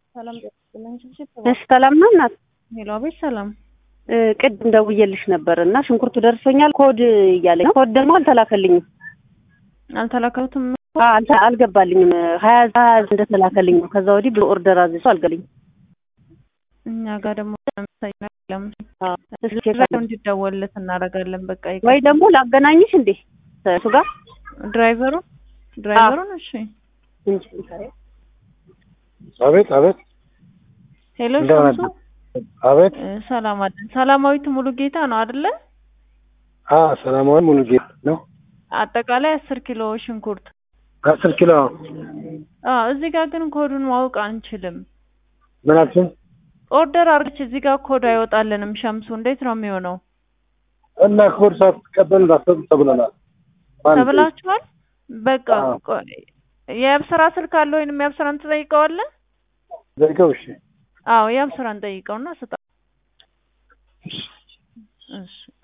ሰላም እሺ ሰላም ነው እናት? ሄሎ፣ አቤት ሰላም። እ ቅድም ደውዬልሽ ነበር እና ሽንኩርቱ ደርሶኛል ኮድ እያለኝ ነው። ኮድ ደግሞ አልተላከልኝም። አልተላከሉትም። አ አልተ- አልገባልኝም። ሀያ ሀያ እንደተላከልኝ ነው። ከዛ ወዲህ ብሎ ኦርደር አዝዞ አልገባልኝም። እኛ ጋር ደግሞ ለምሳሌ የለም። አዎ፣ እስኪ ቼክ ድራይቨሩ አድርጊ። እንዲደወልለት እናደርጋለን። በቃ ይቅር። ወይ ደግሞ ላገናኝሽ እንዴ እሱ ጋር ድራይቨሩ ድራይቨሩን እሺ። እንጂ አቤት አቤት ሄሎ እንደምን ሸምሱ፣ አቤት እ ሰላም አለን። ሰላማዊት ሙሉ ጌታ ነው አይደለ? አ ሰላማዊ ሙሉጌታ ነው። አጠቃላይ አስር ኪሎ ሽንኩርት። አስር ኪሎ አዎ፣ እዚህ ጋር ግን ኮዱን ማወቅ አንችልም። ምን አልሽኝ? ኦርደር አርግች እዚህ ጋር ኮድ አይወጣልንም። ሸምሱ እንዴት ነው የሚሆነው? እና ኮድ ሳትቀበል እንዳትሰጡ ተብለናል። ማን ተብላችኋል? በቃ አዎ። ቆይ፣ የአብስራ ስልክ አለ ወይንም የአብስራን ትጠይቀዋለህ? ዘጋው? እሺ አዎ የአብስራን ጠይቀውና ስጣ። እሺ